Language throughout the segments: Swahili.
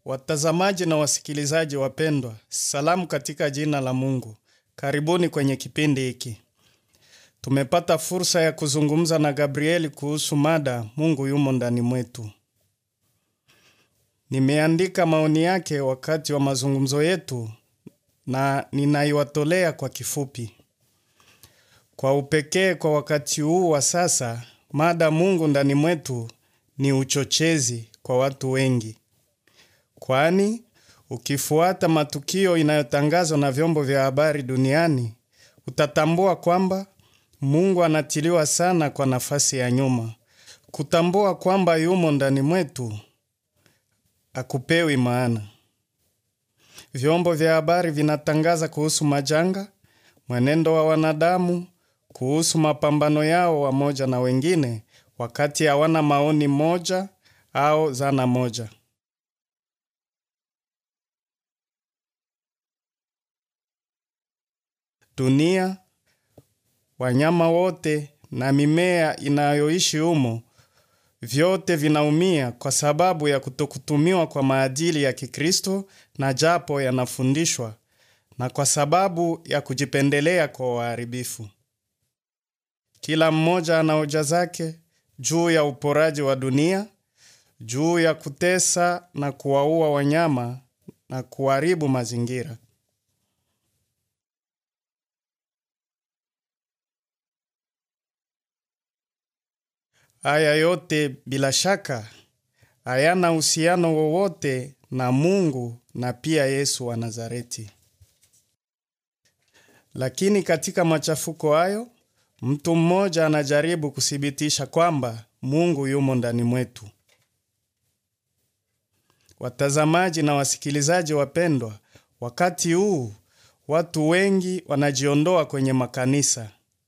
Watazamaji na wasikilizaji wapendwa, salamu katika jina la Mungu. Karibuni kwenye kipindi hiki. Tumepata fursa ya kuzungumza na Gabrieli kuhusu mada Mungu yumo ndani mwetu. Nimeandika maoni yake wakati wa mazungumzo yetu na ninaiwatolea kwa kifupi. Kwa upekee kwa wakati huu wa sasa, mada Mungu ndani mwetu ni uchochezi kwa watu wengi. Kwani ukifuata matukio inayotangazwa na vyombo vya habari duniani, utatambua kwamba Mungu anatiliwa sana kwa nafasi ya nyuma. Kutambua kwamba yumo ndani mwetu akupewi maana. Vyombo vya habari vinatangaza kuhusu majanga, mwenendo wa wanadamu, kuhusu mapambano yao wamoja na wengine, wakati hawana maoni moja au zana moja. Dunia, wanyama wote na mimea inayoishi humo, vyote vinaumia kwa sababu ya kutokutumiwa kwa maadili ya Kikristo na japo yanafundishwa na kwa sababu ya kujipendelea kwa waharibifu. Kila mmoja ana hoja zake juu ya uporaji wa dunia, juu ya kutesa na kuwaua wanyama na kuharibu mazingira. Haya yote bila shaka hayana uhusiano wowote na Mungu na pia Yesu wa Nazareti. Lakini katika machafuko hayo, mtu mmoja anajaribu kuthibitisha kwamba Mungu yumo ndani mwetu. Watazamaji na wasikilizaji wapendwa, wakati huu watu wengi wanajiondoa kwenye makanisa.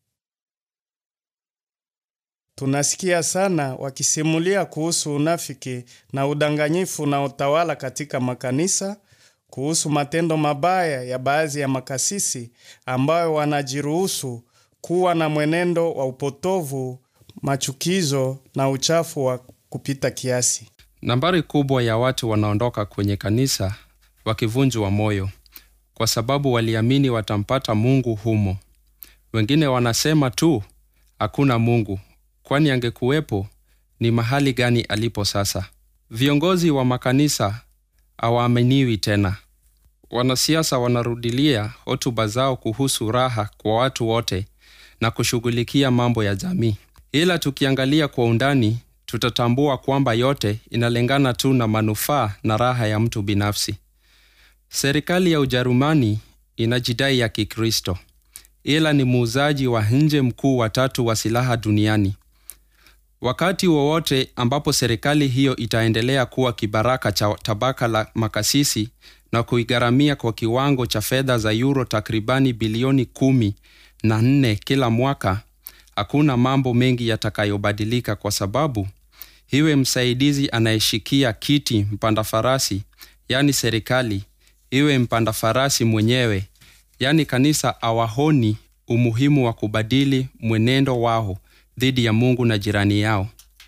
Tunasikia sana wakisimulia kuhusu unafiki na udanganyifu unaotawala katika makanisa, kuhusu matendo mabaya ya baadhi ya makasisi ambayo wanajiruhusu kuwa na mwenendo wa upotovu, machukizo na uchafu wa kupita kiasi. Nambari kubwa ya watu wanaondoka kwenye kanisa wakivunjwa moyo kwa sababu waliamini watampata Mungu humo. Wengine wanasema tu hakuna Mungu, kwani angekuwepo ni mahali gani alipo sasa? Viongozi wa makanisa hawaaminiwi tena. Wanasiasa wanarudilia hotuba zao kuhusu raha kwa watu wote na kushughulikia mambo ya jamii. Ila tukiangalia kwa undani, tutatambua kwamba yote inalingana tu na manufaa na raha ya mtu binafsi. Serikali ya Ujerumani inajidai ya Kikristo, ila ni muuzaji wa nje mkuu wa tatu wa silaha duniani. Wakati wowote ambapo serikali hiyo itaendelea kuwa kibaraka cha tabaka la makasisi na kuigharamia kwa kiwango cha fedha za euro takribani bilioni kumi na nne kila mwaka, hakuna mambo mengi yatakayobadilika kwa sababu iwe msaidizi anayeshikia kiti mpanda farasi, yani serikali, iwe mpanda farasi mwenyewe, yani kanisa, awahoni umuhimu wa kubadili mwenendo wao dhidi ya Mungu na jirani yao.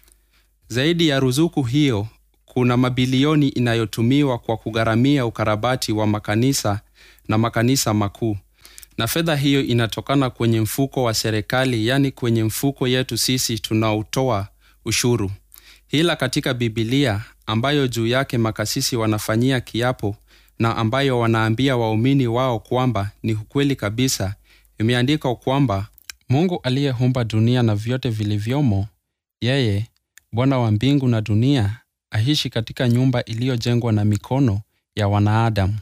Zaidi ya ruzuku hiyo, kuna mabilioni inayotumiwa kwa kugharamia ukarabati wa makanisa na makanisa makuu, na fedha hiyo inatokana kwenye mfuko wa serikali, yani kwenye mfuko yetu sisi tunaotoa ushuru. Ila katika Bibilia ambayo juu yake makasisi wanafanyia kiapo na ambayo wanaambia waumini wao kwamba ni ukweli kabisa, imeandikwa kwamba Mungu aliyeumba dunia na vyote vilivyomo, yeye Bwana wa mbingu na dunia, aishi katika nyumba iliyojengwa na mikono ya wanaadamu.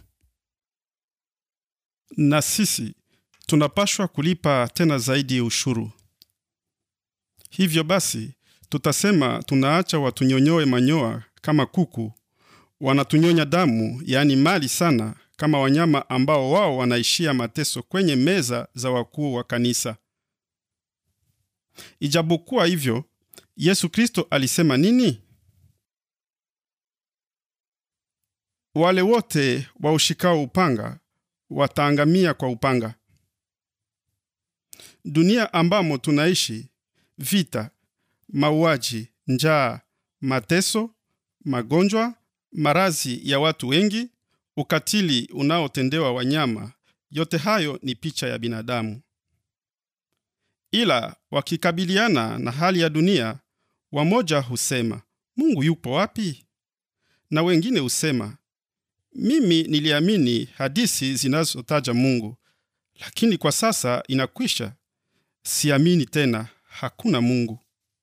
na sisi tunapashwa kulipa tena zaidi ushuru. Hivyo basi, tutasema tunaacha watunyonyoe manyoa kama kuku, wanatunyonya damu, yaani mali sana, kama wanyama ambao wao wanaishia mateso kwenye meza za wakuu wa kanisa. Ijapokuwa hivyo, Yesu Kristo alisema nini? Wale wote waushikao upanga wataangamia kwa upanga. Dunia ambamo tunaishi, vita, mauaji, njaa, mateso, magonjwa marazi ya watu wengi, ukatili unaotendewa wanyama, yote hayo ni picha ya binadamu. Ila wakikabiliana na hali ya dunia, wamoja husema Mungu yupo wapi? Na wengine husema mimi niliamini hadithi zinazotaja Mungu, lakini kwa sasa inakwisha, siamini tena, hakuna Mungu.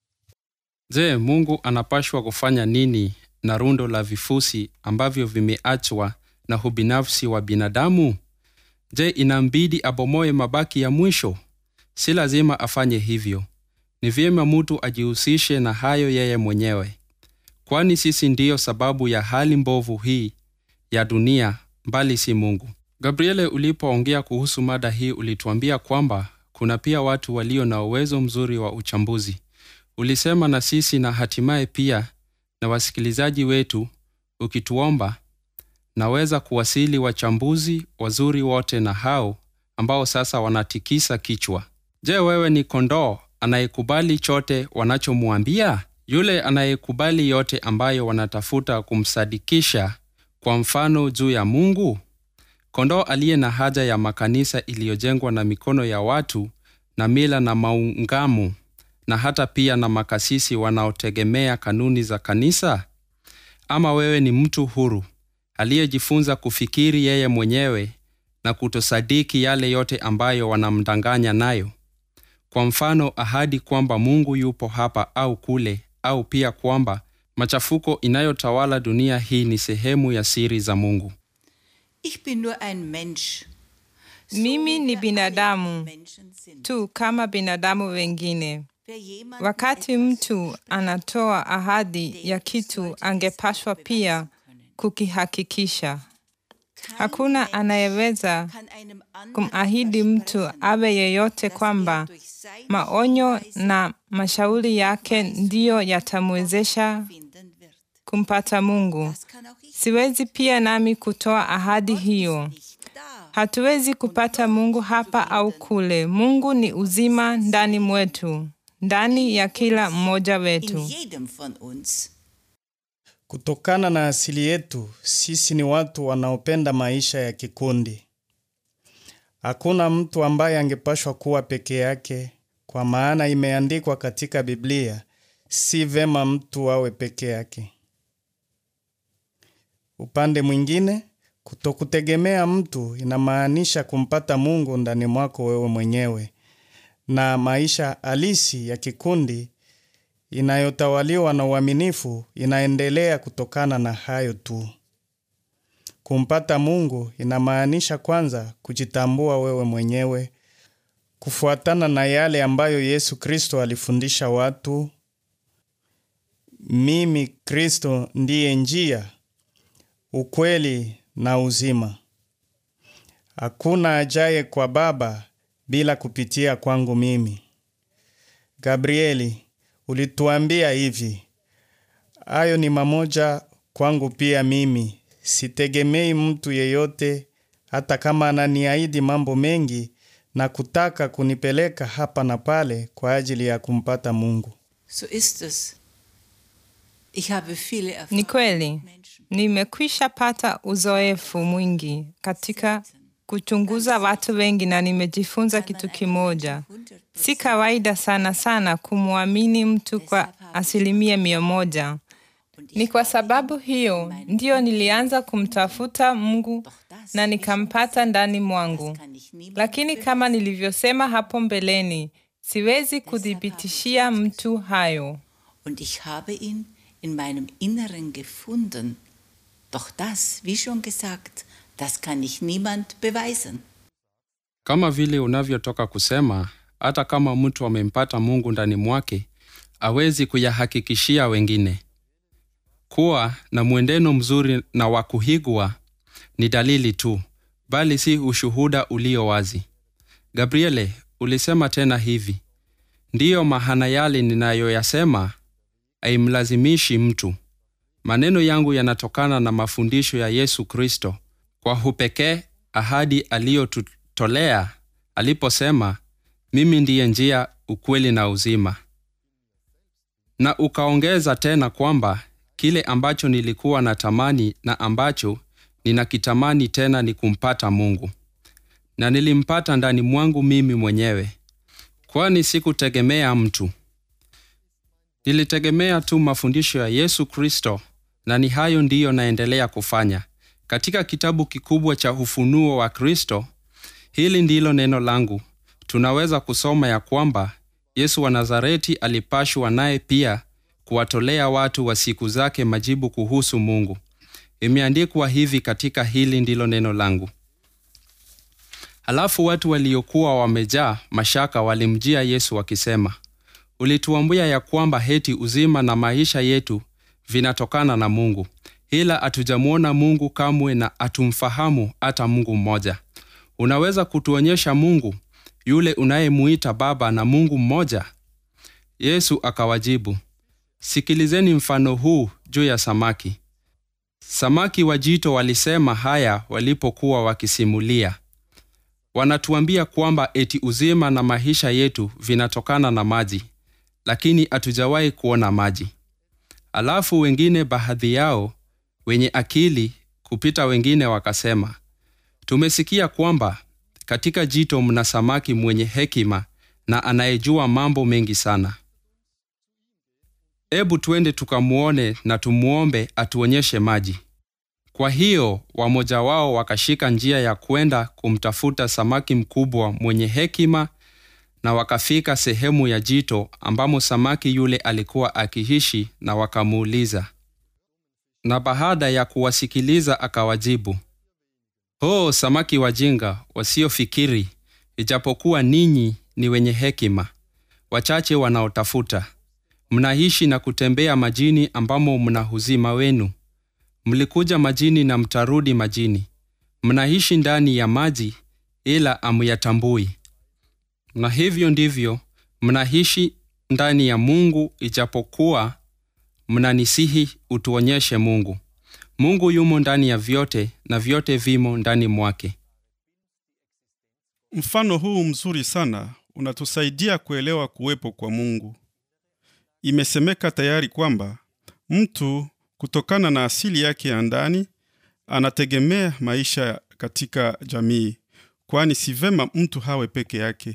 Je, Mungu anapashwa kufanya nini na rundo la vifusi ambavyo vimeachwa na ubinafsi wa binadamu? Je, inambidi abomoe mabaki ya mwisho? Si lazima afanye hivyo. Ni vyema mtu ajihusishe na hayo yeye mwenyewe, kwani sisi ndiyo sababu ya hali mbovu hii ya dunia, mbali si Mungu. Gabriele, ulipoongea kuhusu mada hii, ulituambia kwamba kuna pia watu walio na uwezo mzuri wa uchambuzi. Ulisema na sisi na hatimaye pia na wasikilizaji wetu, ukituomba naweza kuwasili wachambuzi wazuri wote na hao ambao sasa wanatikisa kichwa. Je, wewe ni kondoo anayekubali chote wanachomwambia? Yule anayekubali yote ambayo wanatafuta kumsadikisha kwa mfano juu ya Mungu? Kondoo aliye na haja ya makanisa iliyojengwa na mikono ya watu na mila na maungamo na hata pia na makasisi wanaotegemea kanuni za kanisa? Ama wewe ni mtu huru aliyejifunza kufikiri yeye mwenyewe na kutosadiki yale yote ambayo wanamdanganya nayo? Kwa mfano, ahadi kwamba Mungu yupo hapa au kule, au pia kwamba machafuko inayotawala dunia hii ni sehemu ya siri za Mungu. Ich bin nur ein Mensch. So Mimi wie ni wir alle binadamu Menschen sind. tu kama binadamu wengine. Wer jemandem Wakati etwas mtu verspricht, anatoa ahadi ya kitu, angepashwa pia kukihakikisha. kein Hakuna Mensch anayeweza kann einem anderen kumahidi mtu versprechen, awe yeyote dass kwamba er durch seine maonyo Hinweise na mashauri yake ndiyo yatamwezesha finden wird. kumpata Mungu. Das kann auch ich Siwezi pia nami kutoa ahadi hiyo. nicht da. Hatuwezi kupata Mungu hapa au kule. Mungu ni uzima ndani mwetu, ndani ya kila mmoja In wetu. jedem von uns. Kutokana na asili yetu, sisi ni watu wanaopenda maisha ya kikundi. Hakuna mtu ambaye angepashwa kuwa peke yake, kwa maana imeandikwa katika Biblia, si vema mtu awe peke yake. Upande mwingine, kutokutegemea mtu inamaanisha kumpata Mungu ndani mwako wewe mwenyewe, na maisha halisi ya kikundi inayotawaliwa na uaminifu inaendelea kutokana na hayo tu. Kumpata Mungu inamaanisha kwanza kujitambua wewe mwenyewe, kufuatana na yale ambayo Yesu Kristo alifundisha watu. Mimi Kristo ndiye njia, ukweli na uzima. Hakuna ajaye kwa Baba bila kupitia kwangu mimi. Gabrieli, ulituambia hivi, hayo ni mamoja kwangu pia mimi. Sitegemei mtu yeyote, hata kama ananiahidi mambo mengi na kutaka kunipeleka hapa na pale kwa ajili ya kumpata Mungu. So ist es. Ich habe viele Ni Erfahrungen kweli, mit Menschen. nimekwisha pata uzoefu mwingi katika kuchunguza watu wengi na nimejifunza kitu kimoja. Si kawaida sana sana kumwamini mtu kwa asilimia mia moja. Ni kwa sababu hiyo ndiyo nilianza kumtafuta Mungu na nikampata ndani mwangu. Lakini kama nilivyosema hapo mbeleni, siwezi kuthibitishia mtu hayo. Und ich habe ihn in meinem Inneren gefunden. Doch das, wie schon gesagt, das kann ich niemand beweisen. Kama vile unavyotoka kusema, hata kama mtu amempata Mungu ndani mwake, awezi kuyahakikishia wengine. Kuwa na mwenendo mzuri na wa kuhigwa ni dalili tu, bali si ushuhuda ulio wazi. Gabriele, ulisema tena hivi: ndiyo mahana yale ninayoyasema haimlazimishi mtu. Maneno yangu yanatokana na mafundisho ya Yesu Kristo, kwa upekee ahadi aliyotutolea aliposema, mimi ndiye njia, ukweli na uzima, na ukaongeza tena kwamba kile ambacho nilikuwa natamani na ambacho ninakitamani tena ni kumpata Mungu, na nilimpata ndani mwangu mimi mwenyewe, kwani sikutegemea mtu. Nilitegemea tu mafundisho ya Yesu Kristo, na ni hayo ndiyo naendelea kufanya. Katika kitabu kikubwa cha Ufunuo wa Kristo, hili ndilo neno langu. Tunaweza kusoma ya kwamba Yesu wa Nazareti alipashwa naye pia kuwatolea watu wa siku zake majibu kuhusu Mungu. Imeandikwa hivi katika hili ndilo neno langu. Halafu watu waliokuwa wamejaa mashaka walimjia Yesu wakisema, ulituambia ya kwamba heti uzima na maisha yetu vinatokana na Mungu, ila hatujamwona Mungu kamwe na hatumfahamu hata Mungu mmoja. Unaweza kutuonyesha Mungu yule unayemuita Baba na Mungu mmoja? Yesu akawajibu, sikilizeni mfano huu juu ya samaki. Samaki wa jito walisema haya walipokuwa wakisimulia. Wanatuambia kwamba eti uzima na maisha yetu vinatokana na maji, lakini hatujawahi kuona maji. Alafu wengine, baadhi yao wenye akili kupita wengine, wakasema, tumesikia kwamba katika jito mna samaki mwenye hekima na anayejua mambo mengi sana. Ebu twende tukamwone na tumwombe atuonyeshe maji. Kwa hiyo wamoja wao wakashika njia ya kwenda kumtafuta samaki mkubwa mwenye hekima, na wakafika sehemu ya jito ambamo samaki yule alikuwa akiishi, na wakamuuliza. Na baada ya kuwasikiliza akawajibu, Ho, samaki wajinga wasiofikiri, ijapokuwa ninyi ni wenye hekima, wachache wanaotafuta, mnaishi na kutembea majini ambamo mna uzima wenu. Mlikuja majini na mtarudi majini. Mnaishi ndani ya maji, ila amuyatambui. Na hivyo ndivyo mnaishi ndani ya Mungu, ijapokuwa mnanisihi utuonyeshe Mungu. Mungu yumo ndani ya vyote na vyote vimo ndani mwake. Mfano huu mzuri sana unatusaidia kuelewa kuwepo kwa Mungu. Imesemeka tayari kwamba mtu kutokana na asili yake ya ndani anategemea maisha katika jamii, kwani si vema mtu hawe peke yake.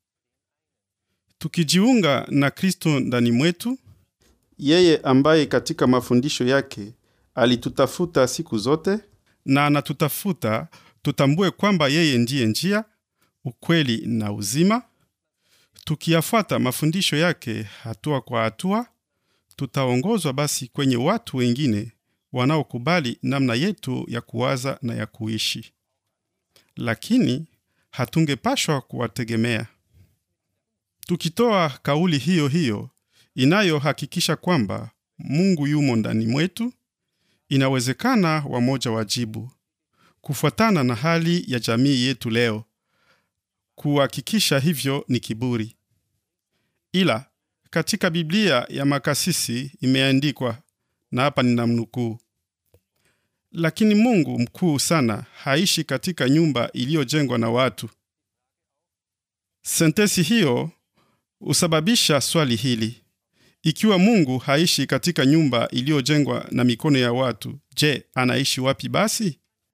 Tukijiunga na Kristo ndani mwetu, yeye ambaye katika mafundisho yake alitutafuta siku zote na anatutafuta, tutambue kwamba yeye ndiye njia, ukweli na uzima. Tukiyafuata mafundisho yake hatua kwa hatua, tutaongozwa basi kwenye watu wengine wanaokubali namna yetu ya kuwaza na ya kuishi, lakini hatungepashwa kuwategemea. Tukitoa kauli hiyo hiyo inayohakikisha kwamba Mungu yumo ndani mwetu, inawezekana wamoja wajibu kufuatana na hali ya jamii yetu leo. Kuhakikisha hivyo ni kiburi, ila katika Biblia ya makasisi imeandikwa, na hapa ninamnukuu: lakini Mungu mkuu sana haishi katika nyumba iliyojengwa na watu. Sentensi hiyo husababisha swali hili: ikiwa Mungu haishi katika nyumba iliyojengwa na mikono ya watu, je, anaishi wapi basi?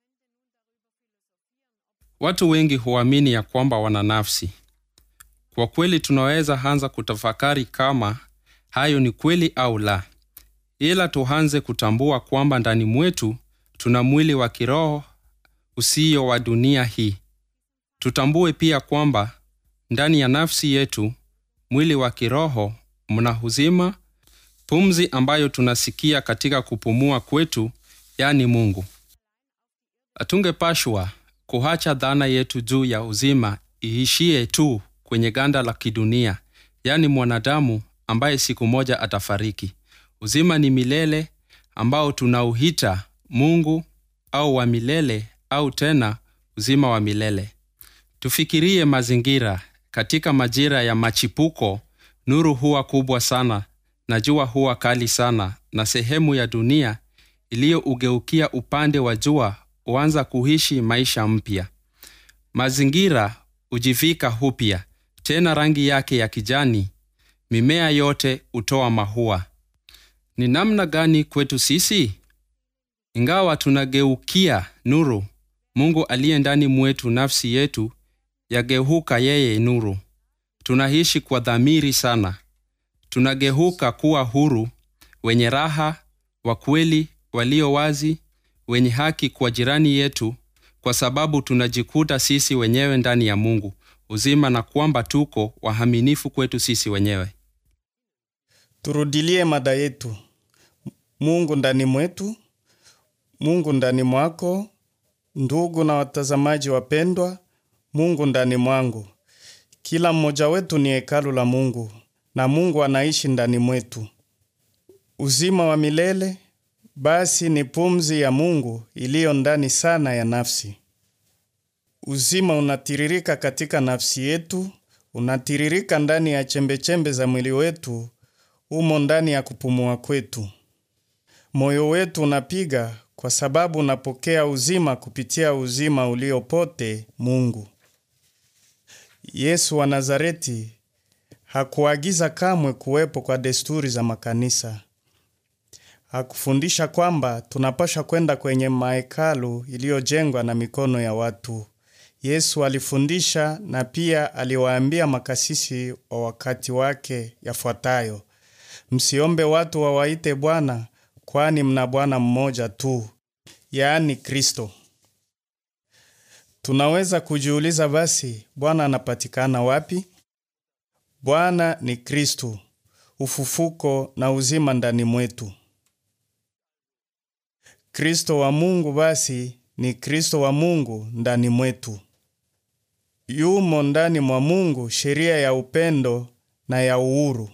Watu wengi huamini ya kwamba wana nafsi. Kwa kweli, tunaweza anza kutafakari kama hayo ni kweli au la, ila tuanze kutambua kwamba ndani mwetu tuna mwili wa kiroho usio wa dunia hii. Tutambue pia kwamba ndani ya nafsi yetu, mwili wa kiroho, mna uzima, pumzi ambayo tunasikia katika kupumua kwetu, yani Mungu. Hatungepashwa kuacha dhana yetu juu ya uzima iishie tu kwenye ganda la kidunia, yani mwanadamu ambaye siku moja atafariki. Uzima ni milele ambao tunauhita Mungu au wa milele au tena uzima wa milele. Tufikirie mazingira. Katika majira ya machipuko, nuru huwa kubwa sana na jua huwa kali sana, na sehemu ya dunia iliyougeukia upande wa jua huanza kuishi maisha mpya. Mazingira hujivika upya tena rangi yake ya kijani, mimea yote hutoa mahua, ni namna gani kwetu sisi ingawa tunageukia nuru mungu aliye ndani mwetu nafsi yetu yageuka yeye nuru tunaishi kwa dhamiri sana tunageuka kuwa huru wenye raha wa kweli walio wazi wenye haki kwa jirani yetu kwa sababu tunajikuta sisi wenyewe ndani ya mungu uzima na kwamba tuko wahaminifu kwetu sisi wenyewe Turudilie mada yetu. Mungu ndani mwetu, Mungu ndani mwako, ndugu na watazamaji wapendwa, Mungu ndani mwangu. Kila mmoja wetu ni hekalu la Mungu na Mungu anaishi ndani mwetu. Uzima wa milele basi ni pumzi ya Mungu iliyo ndani sana ya nafsi. Uzima unatiririka katika nafsi yetu, unatiririka ndani ya chembechembe za mwili wetu, umo ndani ya kupumua kwetu. Moyo wetu unapiga kwa sababu unapokea uzima kupitia uzima uliopote Mungu. Yesu wa Nazareti hakuagiza kamwe kuwepo kwa desturi za makanisa. Hakufundisha kwamba tunapasha kwenda kwenye mahekalu iliyojengwa na mikono ya watu. Yesu alifundisha na pia aliwaambia makasisi wa wakati wake yafuatayo: msiombe watu wawaite Bwana, kwani mna Bwana mmoja tu, yaani Kristo. Tunaweza kujiuliza basi, Bwana anapatikana wapi? Bwana ni Kristo, ufufuko na uzima ndani mwetu. Kristo wa Mungu basi ni Kristo wa Mungu ndani mwetu. Yumo ndani mwa Mungu sheria ya upendo na ya uhuru.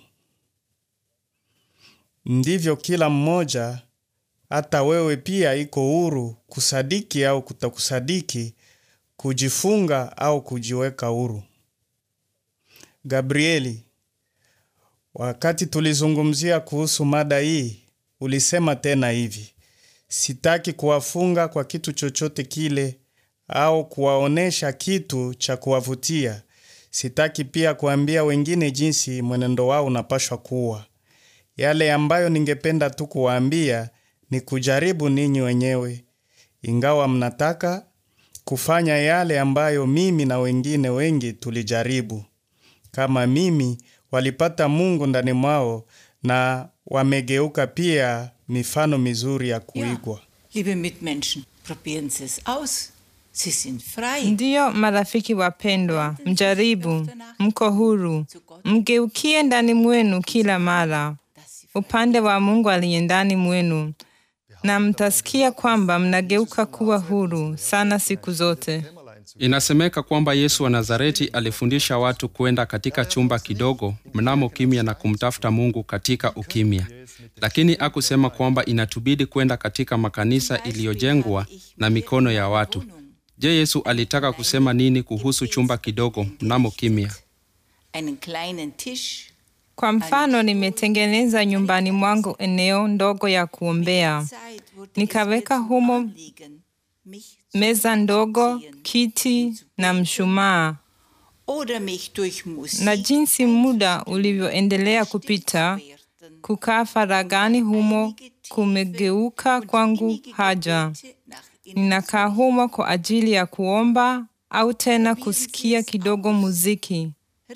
Ndivyo kila mmoja, hata wewe pia, iko huru kusadiki au kutokusadiki, kujifunga au kujiweka huru. Gabrieli, wakati tulizungumzia kuhusu mada hii, ulisema tena hivi: sitaki kuwafunga kwa kitu chochote kile au kuwaonesha kitu cha kuwavutia. Sitaki pia kuambia wengine jinsi mwenendo wao unapashwa kuwa. Yale ambayo ningependa tu kuwaambia ni kujaribu ninyi wenyewe, ingawa mnataka kufanya yale ambayo mimi na wengine wengi tulijaribu. Kama mimi, walipata Mungu ndani mwao na wamegeuka pia mifano mizuri ya kuigwa. liebe Mitmenschen, probieren Sie es aus. Sie sind frei. Ndiyo, marafiki wapendwa, mjaribu, mko huru, mgeukie ndani mwenu kila mara upande wa Mungu aliye ndani mwenu, na mtasikia kwamba mnageuka kuwa huru sana siku zote. inasemeka kwamba yesu wa nazareti alifundisha watu kwenda katika chumba kidogo mnamo kimya na kumtafuta mungu katika ukimya lakini akusema kwamba inatubidi kwenda katika makanisa iliyojengwa na mikono ya watu je yesu alitaka kusema nini kuhusu chumba kidogo mnamo kimya Einen kleinen Tisch. Kwa mfano, nimetengeneza nyumbani mwangu eneo ndogo ya kuombea, Zeit wurde nikaweka es mir zum humo Anliegen, mich zu meza ndogo, ziehen, kiti na mshumaa. oder mich durch Musik Na jinsi muda ulivyoendelea kupita, kukaa faragani humo kumegeuka kwangu haja. Ninakaa humo kwa ajili ya kuomba au tena kusikia kidogo muziki,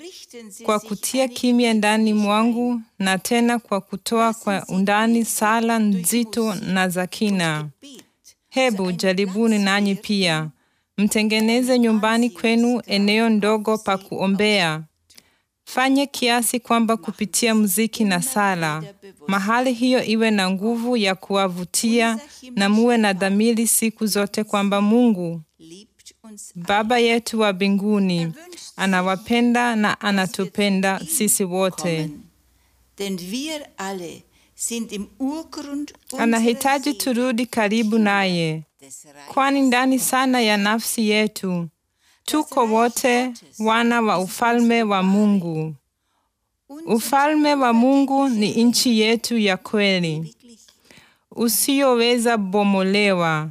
kwa kutia kimya ndani mwangu na tena kwa kutoa kwa undani sala nzito na za kina. Hebu jaribuni nanyi pia, mtengeneze nyumbani kwenu eneo ndogo pa kuombea. Fanye kiasi kwamba kupitia muziki na sala, mahali hiyo iwe na nguvu ya kuwavutia na muwe na dhamiri siku zote kwamba Mungu Baba yetu wa mbinguni anawapenda na anatupenda sisi wote. Denn wir alle sind im Urgrund Anahitaji unserer turudi karibu naye, des kwani ndani sana ya nafsi yetu tuko wote wana wa ufalme wa Mungu. Ufalme wa Mungu ni nchi yetu ya kweli usiyoweza bomolewa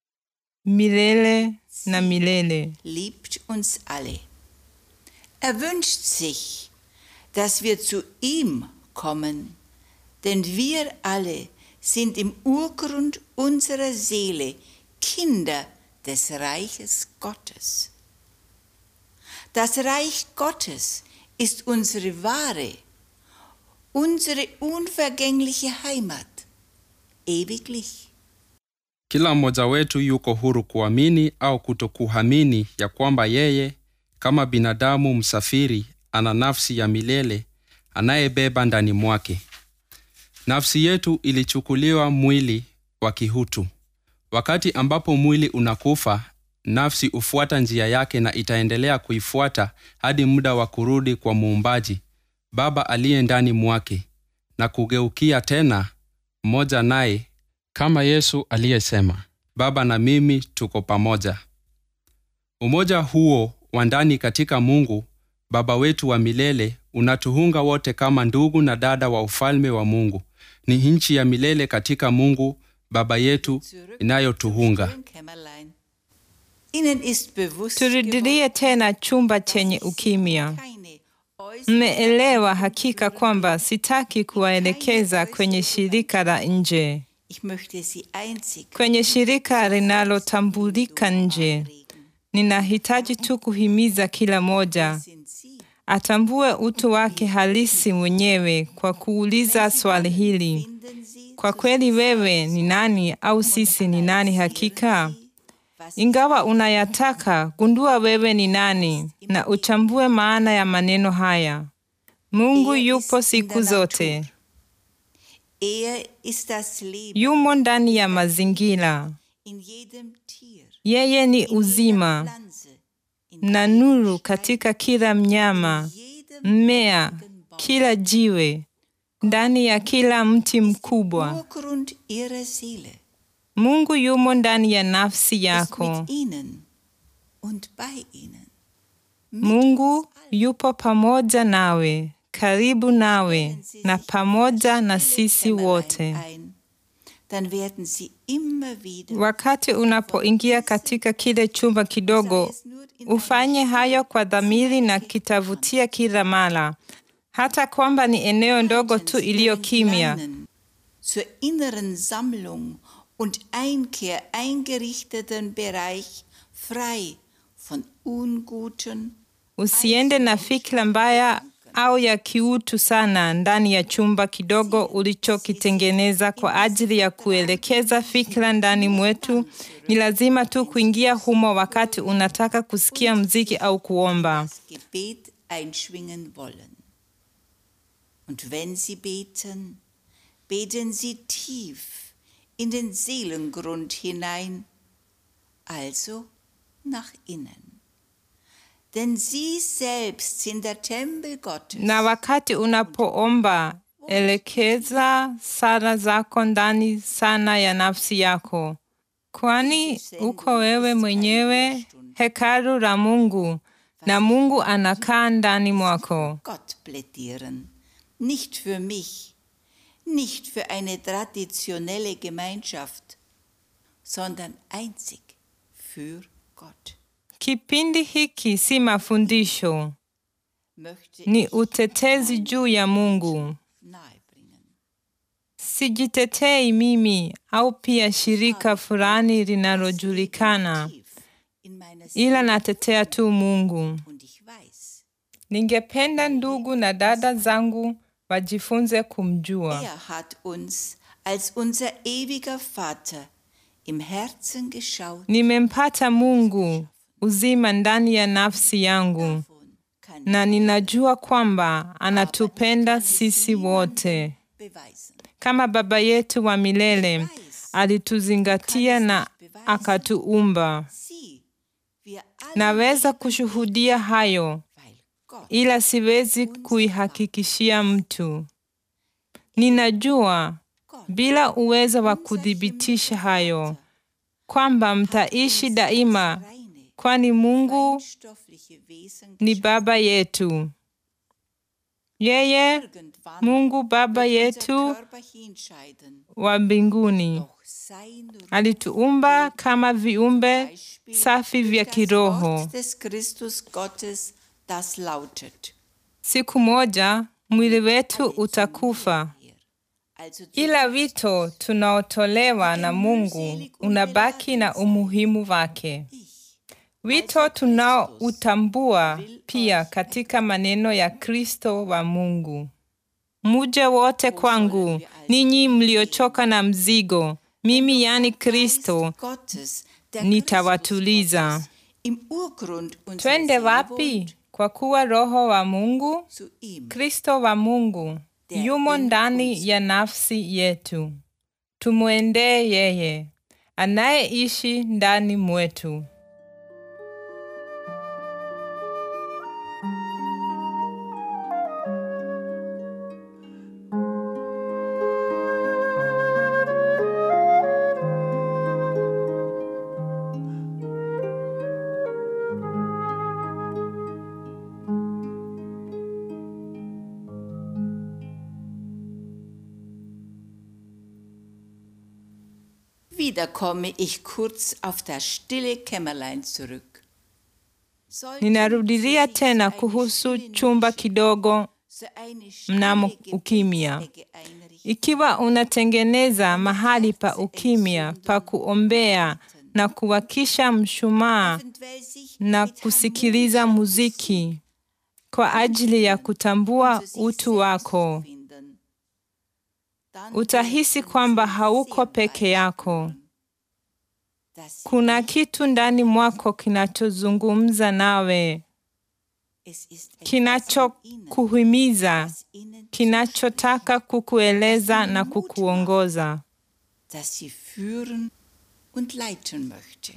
milele na milele. liebt uns alle. Er wünscht sich, dass wir zu ihm kommen, Denn wir alle sind im Urgrund unserer Seele Kinder des Reiches Gottes. Das Reich Gottes ist unsere wahre, unsere unvergängliche Heimat, ewiglich. Kila mmoja wetu yuko huru kuamini au kutokuamini ya kwamba yeye kama binadamu msafiri ana nafsi ya milele anayebeba ndani mwake. Nafsi yetu ilichukuliwa mwili wa kihutu. Wakati ambapo mwili unakufa, nafsi hufuata njia yake na itaendelea kuifuata hadi muda wa kurudi kwa Muumbaji, Baba aliye ndani mwake, na kugeukia tena mmoja naye, kama Yesu aliyesema, Baba na mimi tuko pamoja. Umoja huo wa ndani katika Mungu Baba wetu wa milele unatuhunga wote kama ndugu na dada wa ufalme wa Mungu. Ni nchi ya milele katika Mungu Baba yetu inayotuhunga. Kämmerlein. Ihnen ist bewusst Turudilie tena chumba chenye ukimya. keine äußere Mmeelewa hakika kwamba sitaki kuwaelekeza kwenye shirika la nje, Ich möchte sie einzig kwenye shirika linalotambulika nje. Ninahitaji tu kuhimiza kila moja sind sie. atambue utu wake halisi mwenyewe kwa kuuliza swali hili: Finden sie kwa kweli wewe ni nani au sisi ni nani hakika? was Ingawa unayataka, gundua wewe ni nani na uchambue maana ya maneno haya. Mungu yupo siku zote, er ist das Leben yumo ndani ya mazingira. in jedem Tier, Yeye ni in jeder uzima Pflanze, in na nuru katika kila mnyama, jedem mmea, kila jiwe, ndani ya kila mti mkubwa. Urgrund ihrer Seele. Mungu yumo ndani ya nafsi Ist yako. mit ihnen und bei ihnen. Mungu yupo pamoja nawe, karibu nawe na pamoja na sisi wote. Ein, dann werden sie immer wieder Wakati unapoingia katika kile chumba kidogo, ufanye hayo kwa dhamiri na kitavutia kila mara, hata kwamba ni eneo ndogo tu iliyo kimya. kleinen, zur inneren Sammlung und Einkehr eingerichteten Bereich frei von unguten Usiende na fikra mbaya au ya kiutu sana ndani ya chumba kidogo ulichokitengeneza kwa ajili ya kuelekeza fikra ndani mwetu. Ni lazima tu kuingia humo wakati unataka kusikia mziki au kuomba. das Gebet einschwingen wollen. Und wenn sie beten, beten sie tief in den Seelengrund hinein, also nach innen. Denn sie selbst sind der Tempel Gottes. Na wakati unapoomba, elekeza sala zako ndani sana ya nafsi yako, kwani uko wewe mwenyewe hekalu la Mungu na Mungu anakaa ndani mwako. Gott plädieren, nicht für mich, nicht für eine traditionelle Gemeinschaft, sondern einzig für Gott. Kipindi hiki si mafundisho, Möchte ni ich utetezi juu ya Mungu. nahebringen. Sijitetei mimi au pia shirika fulani linalojulikana, Tief in meiner ila Seele natetea tu Mungu. und ich weiß, Ningependa ndugu na dada zangu wajifunze kumjua. er hat uns als unser ewiger Vater im Herzen geschaut. Nimempata Mungu uzima ndani ya nafsi yangu, Davon kann na ninajua kwamba anatupenda sisi wote. beweisen. Kama Baba yetu wa milele alituzingatia na akatuumba. Sie, wir alle, Naweza kushuhudia hayo, weil Gott ila siwezi kuihakikishia mtu. Ninajua bila uwezo wa kuthibitisha hayo kwamba mtaishi daima, reine, kwani Mungu stoffliche Wesen ni Baba yetu. Yeye irgendwann Mungu Baba unser yetu Körper hinscheiden. wa mbinguni Doch sein Ruhm alituumba kama viumbe Beispiel safi vya durch das kiroho. Wort des Christus Gottes, das lautet, Siku moja mwili wetu utakufa, Also zu ila wito tunaotolewa na Mungu unabaki na umuhimu wake. Wito tunaoutambua pia katika maneno ya Kristo wa Mungu: muje wote kwangu, ninyi mliochoka na mzigo, mimi yani Kristo Gottes, der nitawatuliza. Christus Gottes, im Urgrund unserer Twende Seele wapi? wohnt, Kwa kuwa Roho wa Mungu, zu ihm. Kristo wa Mungu yumo ndani ya nafsi yetu. Tumwendee yeye anayeishi ndani mwetu. Wieder komme ich kurz auf das stille Kämmerlein zurück. Sollte Ninarudilia sich tena eine kuhusu stille chumba Nische, kidogo so eine mnamo schale ukimya. Gebetsecke einrichten. Ikiwa unatengeneza mahali pa ukimya pa kuombea na kuwakisha mshumaa Eventuell sich na mit kusikiliza harmonischer muziki kwa ajili ya kutambua zu sich utu selbst wako, zu finden. Dann utahisi wird uns kwamba sehr hauko bald peke yako. spüren, dass Kuna ich- kitu ndani mwako kinachozungumza nawe, es ist etwas im Inneren, kinachokuhimiza, das ihnen kinachotaka kukueleza na kukuongoza. das sie führen und leiten möchte.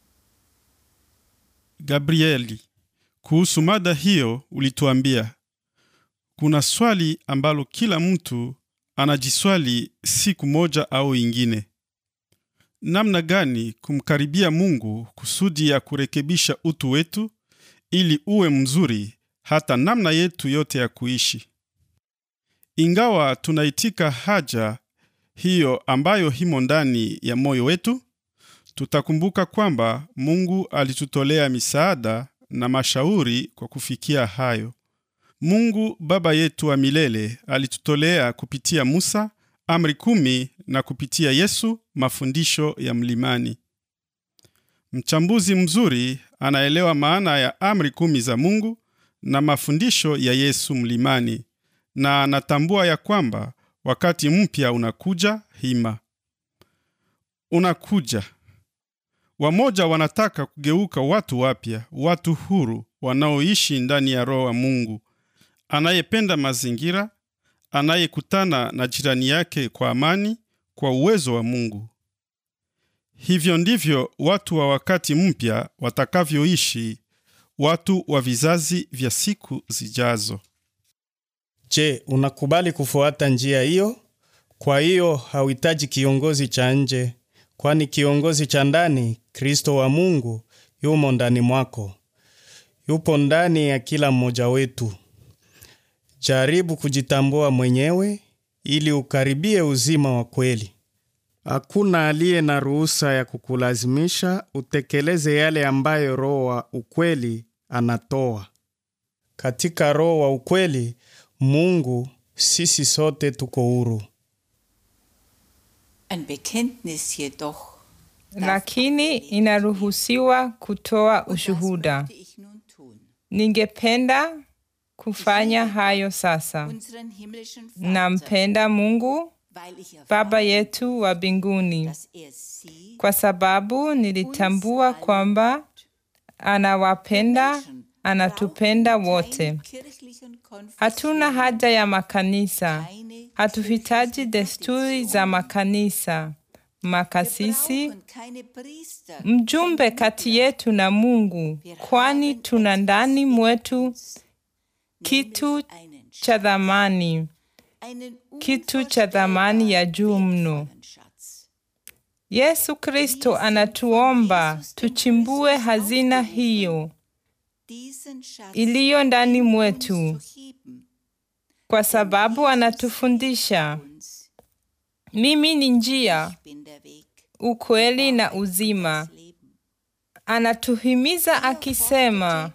Gabrieli, kuhusu mada hiyo ulituambia kuna swali ambalo kila mtu anajiswali siku moja au ingine: namna gani kumkaribia Mungu kusudi ya kurekebisha utu wetu ili uwe mzuri hata namna yetu yote ya kuishi. Ingawa tunaitika haja hiyo ambayo himo ndani ya moyo wetu, tutakumbuka kwamba Mungu alitutolea misaada na mashauri kwa kufikia hayo. Mungu Baba yetu wa milele alitutolea kupitia Musa amri kumi na kupitia Yesu mafundisho ya mlimani. Mchambuzi mzuri anaelewa maana ya amri kumi za Mungu na mafundisho ya Yesu mlimani na anatambua ya kwamba wakati mpya unakuja hima. Unakuja. Wamoja wanataka kugeuka watu wapya, watu huru wanaoishi ndani ya Roho wa Mungu, anayependa mazingira, anayekutana na jirani yake kwa amani, kwa uwezo wa Mungu. Hivyo ndivyo watu wa wakati mpya watakavyoishi, watu wa vizazi vya siku zijazo. Je, unakubali kufuata njia hiyo? Kwa hiyo hauhitaji kiongozi cha nje, kwani kiongozi cha ndani, Kristo wa Mungu, yumo ndani mwako, yupo ndani ya kila mmoja wetu. Jaribu kujitambua mwenyewe ili ukaribie uzima wa kweli. Hakuna aliye na ruhusa ya kukulazimisha utekeleze yale ambayo Roho wa ukweli anatoa. Katika Roho wa ukweli Mungu, sisi sote tuko huru. Ein Bekenntnis jedoch. Lakini inaruhusiwa kutoa ushuhuda. möchte ich nun tun. Ningependa kufanya hayo sasa. Unseren himmlischen Vater, Nampenda Mungu weil ich Baba erfahre, yetu wa mbinguni, dass er sie kwa sababu nilitambua kwamba anawapenda, anatupenda wote. Hatuna haja ya makanisa, hatuhitaji desturi za makanisa, makasisi, mjumbe kati yetu na Mungu, kwani tuna ndani mwetu kitu cha dhamani, kitu cha dhamani ya juu mno. Yesu Kristo anatuomba tuchimbue hazina hiyo iliyo ndani mwetu, kwa sababu anatufundisha, mimi ni njia, ukweli na uzima. Anatuhimiza akisema,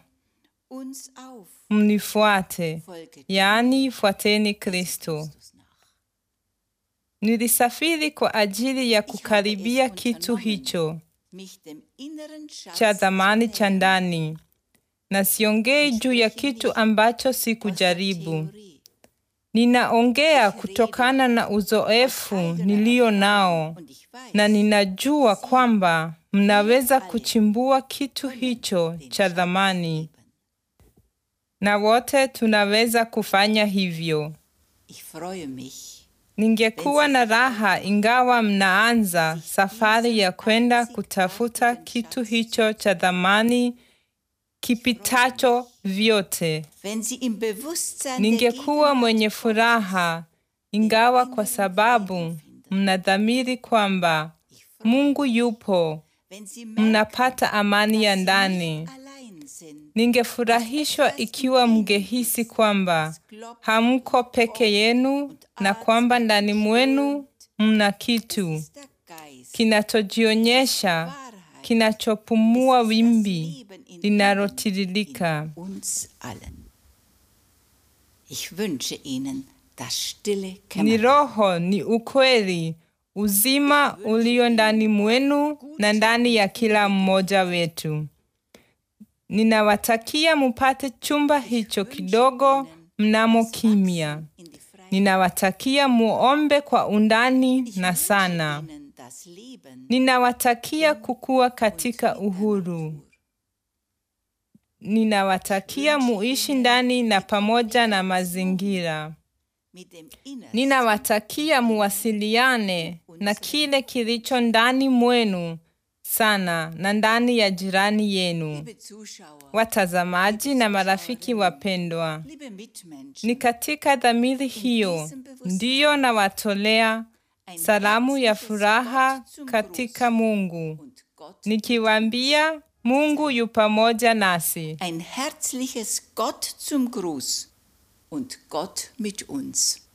mnifuate, yaani fuateni Kristo. Nilisafiri kwa ajili ya kukaribia kitu hicho mich dem inneren Schatz cha thamani zu cha ndani, na siongei juu ya kitu ambacho sikujaribu. Theorie. Ninaongea kutokana na uzoefu nilio nao, Und ich weiß, na ninajua kwamba mnaweza kuchimbua kitu hicho cha thamani, na wote tunaweza kufanya hivyo. ich freue mich, Ningekuwa na raha ingawa mnaanza safari ya kwenda kutafuta kitu hicho cha thamani kipitacho vyote. wenn Sie im Bewusstsein der Ningekuwa mwenye furaha ingawa kwa sababu mnadhamiri kwamba Mungu yupo, wenn Sie merken, mnapata amani ya dass Sie ndani. nicht allein sind, Ningefurahishwa ikiwa mngehisi kwamba hamko peke yenu na kwamba ndani mwenu mna kitu ist der Geist, kinachojionyesha, Wahrheit, kinachopumua das wimbi Leben in linalotiririka. uns allen. Ich wünsche Ihnen das stille Ni Kämmerlein. roho, ni ukweli, uzima ulio ndani mwenu na ndani ya kila mmoja wetu. Ninawatakia mupate chumba hicho kidogo mnamo kimya. in die Freiheit. Ninawatakia muombe kwa undani na sana. Ihnen das Leben Ninawatakia kukua katika uhuru. Ninawatakia muishi ndani na pamoja na mazingira. mit dem Innersten Ninawatakia muwasiliane na kile kilicho ndani mwenu sana na ndani ya jirani yenu. Liebe Zuschauer, Watazamaji na marafiki wapendwa, liebe Mitmenschen, ni katika dhamiri hiyo ndiyo nawatolea ein salamu ya herzliches furaha Wort zum katika Gruß. Mungu, Und Gott, nikiwaambia Mungu yu pamoja nasi. ein herzliches Gott zum Gruß und Gott mit uns.